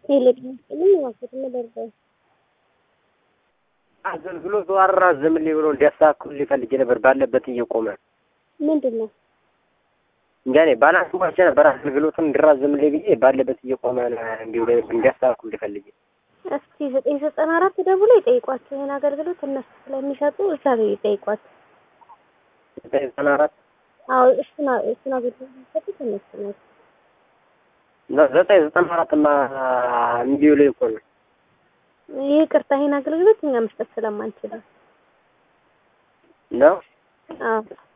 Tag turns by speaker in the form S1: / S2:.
S1: ቴሌግራም ዋስት ነበር
S2: አገልግሎቱ አራዝምልኝ ብሎ እንዲያስተካክሉ ፈልጌ ነበር። ባለበት እየቆመ
S1: ምንድን ነው
S2: እንጃ እኔ ባላንስ ሞልቼ ነበር። አገልግሎቱን እንዲራዘምልኝ ብዬ ባለበት እየቆመ እንዲሁ እንዲያስተካክሉ ፈልጌ
S1: እስቲ ዘጠኝ ዘጠና አራት ደውሎ ይጠይቋቸው። ይህን አገልግሎት እነሱ ስለሚሰጡ እዛ ላይ ይጠይቋቸው።
S2: ዘጠኝ ዘጠና አራት
S1: አዎ እሱን እሱን አገልግሎት የሚሰጡት እነሱ ናቸው።
S2: ዘጠኝ ዘጠና አራትማ እምቢ ብሎኝ እኮ ነው።
S1: ይህ ቅርታ ይህን አገልግሎት እኛ መስጠት ስለማንችል ነው።
S2: ነው
S1: አዎ